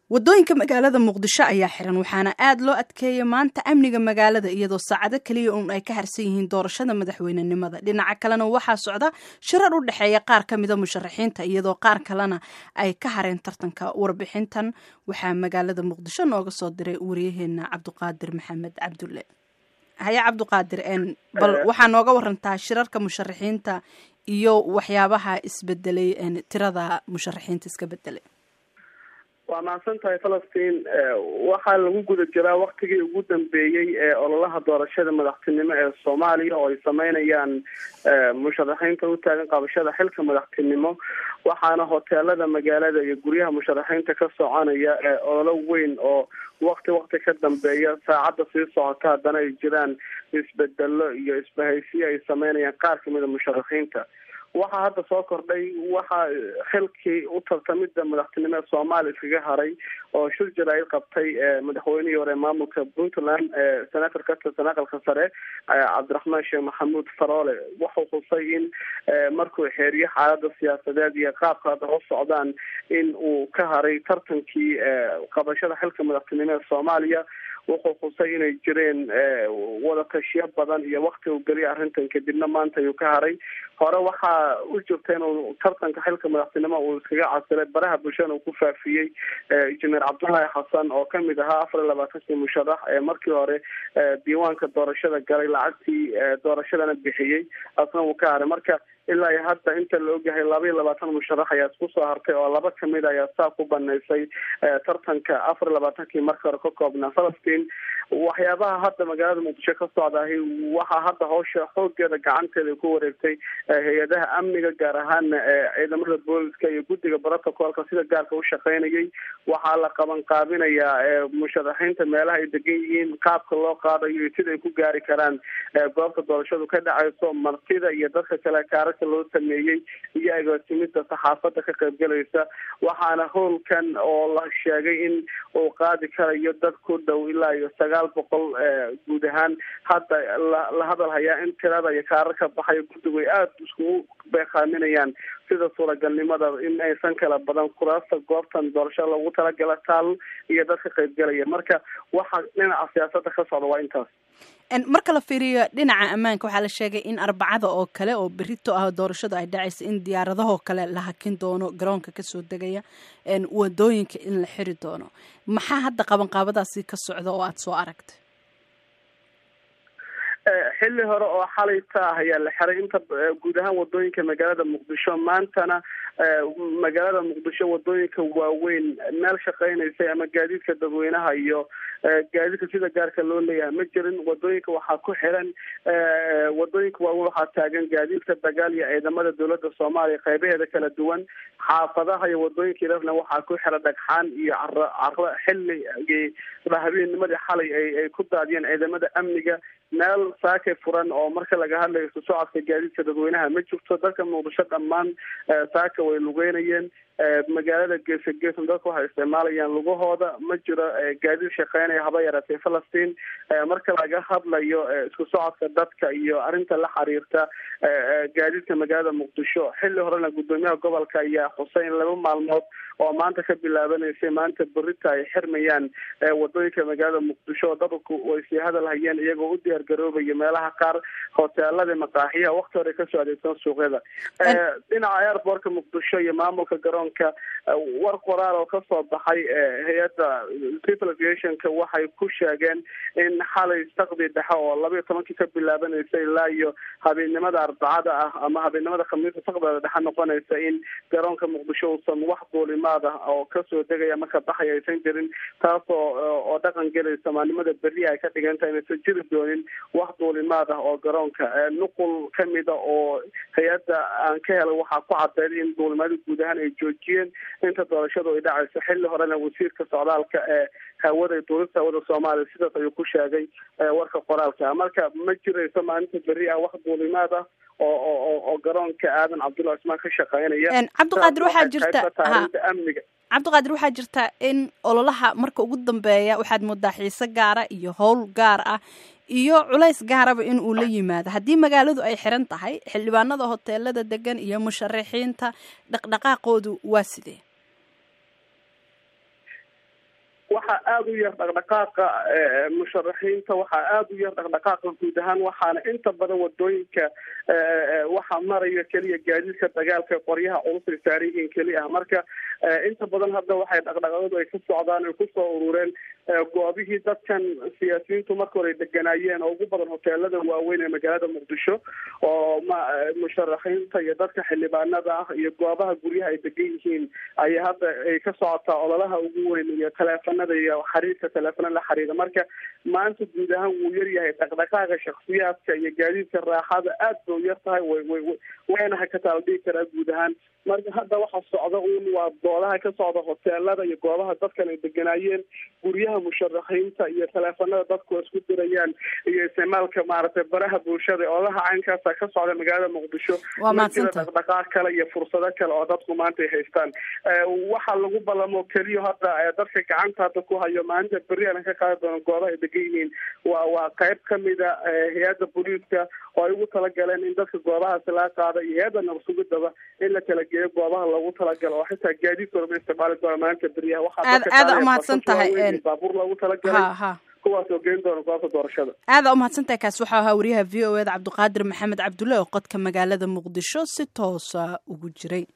wadooyinka magaalada muqdisho ayaa xiran waxaana aad loo adkeeyay maanta amniga magaalada iyadoo saacado keliya uun ay ka harsan yihiin doorashada madaxweynenimada dhinaca kalena waxaa socda shirar u dhexeeya qaar ka mida musharaxiinta iyadoo qaar kalena ay ka hareen tartanka warbixintan waxaa magaalada muqdisho nooga soo diray wariyaheena cabduqaadir maxamed cabdulle haye cabduqaadir bal waxaa nooga warantaa shirarka musharaxiinta iyo waxyaabaha isbedelay tirada musharaxiinta iska bedelay waa mahadsan tahay falastiin waxaa lagu guda jiraa waktigii ugu dambeeyey ee ololaha doorashada madaxtinimo ee soomaaliya oo ay sameynayaan musharaxiinta u taagan qabashada xilka madaxtinimo waxaana hoteelada magaalada iyo guryaha musharaxiinta ka soconaya ee ololo weyn oo wakti wakti ka dambeeya saacadda sii socota haddana ay jiraan isbedelo iyo isbahaysiyo ay sameynayaan qaar kamida musharaxiinta waxaa hadda soo kordhay waxaa xilkii u tartamida madaxtinimo ee soomaaliya iskaga haray oo shir jaraa'id qabtay madaxweynihii hore maamulka puntland senator ka tirsan aqalka sare cabdiraxmaan sheekh maxamuud faroole wuxuu xusay in markuu xeeriyo xaalada siyaasadeed iyo qaabka hadda u socdaan in uu ka haray tartankii qabashada xilka madaxtinimo ee soomaaliya wuxuu xusay inay jireen wada tashiyo badan iyo wakti uu geliya arrintan kadibna maanta ayuu ka haray hore waxaa u jirta inuu tartanka xilka madaxtinimo uu iskaga casilay baraha bulshada uu ku faafiyey injineer cabdullaahi xasan oo kamid ahaa afar iyo labaatankii musharax ee markii hore diiwaanka doorashada galay lacagtii doorashadana bixiyey asna uu ka haray marka ilaa iyo hadda inta la ogyahay laba iyo labaatan musharax ayaa isku soo hartay oo laba kamid ayaa saa ku banaysay tartanka afar iyo labaatankii marka hore ka koobnaa falastiin waxyaabaha hadda magaalada muqdisho ka socdaahi waxaa hadda hawsha xoogeeda gacanteeda ku wareegtay hay-adaha amniga gaar ahaana ciidamada booliska iyo guddiga brotocolka sida gaarka u shaqeynayay waxaa la qaban qaabinayaa musharaxiinta meelaha ay degan yihiin qaabka loo qaadayo iyo sida ay ku gaari karaan goobta doorashadu ka dhacayso martida iyo dadka kale kaararka loo sameeyey iyo agaasimida saxaafada ka qaybgalaysa waxaana howlkan oo la sheegay in uu qaadi karayo dad ku dhow ilaa iyo sagaal boqol guud ahaan hadda la hadal hayaa in tirada iyo kaararka baxayo guddigu ay aada iskugu beekaaminayaan sida suuragalnimada in aysan kala badan kuraasta goobtan doorasho loogu talagala taal iyo dadka qaybgalaya marka waxa dhinaca siyaasada ka socda waa intaas marka la fiiriyo dhinaca ammaanka waxaa la sheegay in arbacada oo kale oo berito ah doorashadu ay dhacaysa in diyaaradahoo kale la hakin doono garoonka kasoo degaya wadooyinka in la xiri doono maxaa hadda qabanqaabadaasi ka socda oo aada soo aragtay xilli hore oo xalayta ah ayaa la xiray inta guud ahaan wadooyinka magaalada muqdisho maantana magaalada muqdisho wadooyinka waaweyn meel shaqeynaysay ama gaadiidka dadweynaha iyo gaadiidka sida gaarka loo leeyahay ma jirin wadooyinka waxaa ku xiran wadooyinka waaweyn waxaa taagan gaadiidka dagaal iyo ciidamada dowlada soomaaliya qeybaheeda kala duwan xaafadaha iyo wadooyinka irafna waxaa ku xira dhagxaan iyo caro caro xilli habeennimadii xalay ay ku daadiyeen ciidamada amniga meel saakay furan oo marka laga hadlayo isu socodka gaadiidka dadweynaha ma jirto dadka muqdisho dhammaan saaka way lugeynayeen magaalada geesa geesan dadka waxay isticmaalayaan lugahooda ma jiro gaadiid shaqeynaya haba yaratay falastiin marka laga hadlayo isku socodka dadka iyo arrinta la xiriirta gaadiidka magaalada muqdisho xilli horena guddoomiyaha gobolka ayaa xusay in laba maalmood oo maanta ka bilaabanaysay maanta berita ay xirmayaan wadooyinka magaalada muqdisho oo dadku way sii hadal hayeen iyagoo u diyaar garoobaya meelaha qaar hoteelada maqaaxiyaha wakti hore kasoo adeegsan suuqyada dhinaca airbortka muqdisho iyo maamulka garoonka war qoraal oo kasoo baxay hay-adda civil aviationka waxay ku sheegeen in xalay saqdi dhexe oo laba iyo tobankii ka bilaabanaysa ilaa iyo habeennimada arbacada ah ama habeennimada khamiista saqdeeda dhexe noqonaysa in garoonka muqdisho uusan wax duulimaad ah oo kasoo degaya marka baxaya aysan jirin taasoo oo dhaqan gelaysa maalnimada berri ay ka dhigantahay inaysan jiri doonin wax duulimaad ah oo garoonka nuqul kamida oo hay-adda aan ka helay waxaa ku cadeeday in duulimaada guud ahaan ay joojiyeen inta doorashadu ay dhacayso xilli horena wasiirka socdaalka ee hawada duulista hawada soomaaliya sidaas ayuu ku sheegay warka qoraalka marka ma jirayso maalinta berri ah wax duulimaad ah oo oo oo garoonka aadan cabdulla cismaan ka shaqeynaya cabdiqaadir waxaa jirta amniga cabdiqaadir waxaa jirta in ololaha marka ugu dambeeya waxaad moodaa xiise gaara iyo howl gaar ah iyo culays gaaraba in uu la yimaado haddii magaaladu ay xiran tahay xildhibaanada hoteelada degan iyo musharaxiinta dhaqdhaqaaqoodu waa sidee waxaa aada u yar dhaqdhaqaaqa musharaxiinta waxaa aada u yar dhaqdhaqaaqa guud ahaan waxaana inta badan wadooyinka waxaa maraya keliya gaadiidka dagaalka qoryaha culus ay saaran yihiin keli ah marka inta badan hadda waxay dhaqdhaqaaqadu ay ka socdaan ay kusoo urureen goobihii dadkan siyaasiyiintu marka hore ay deganaayeen oo ugu badan hoteelada waaweyn ee magaalada muqdisho oo ma musharaxiinta iyo dadka xildhibaanada ah iyo goobaha guryaha ay degan yihiin ayay hadda ay ka socotaa ololaha ugu weyn iyo taleefanada iyo xiriirka taleefana la xiriira marka maanta guud ahaan wuu yaryahay dhaqdhaqaaqa shaksiyaadka iyo gaadiidka raaxada aad bay u yar tahay way wayna hakataa la dhigi karaa guud ahaan marka hadda waxa socda uun waa doodaha ka socda hoteelada iyo goobaha dadkan ay deganaayeen guryaha musharaxiinta iyo taleefanada dadku isku dirayaan iyo isticmaalka maaragtay baraha bulshada olaha caynkaasa ka socda magaalada muqdisho ma jira dhaqdhaqaaq kale iyo fursado kale oo dadku maanta ay haystaan waxaa lagu ballamo keliya hadda dadka gacanta hadda ku hayo maalinta berri aan ka qaadi doono goobaha ay degan yihiin waa waa qayb kamida hay-adda booliiska oo ay ugu talagaleen in dadka goobahaasi laga qaada iyo hay-adda nabasugidaba in la kala geeyo goobaha loogu talagalo oo xitaa gaadiidkooda ma isticmaali doona maalinta beryaha waxaa aada umahadsan tahay baabuur loogu talagalay kuwaas oo geyn doona goobta doorashada aada umahadsan tahay kaasi waxau ahaa wariyaha v o eda cabdiqaadir maxamed cabdulle oo qodka magaalada muqdisho si toosa ugu jiray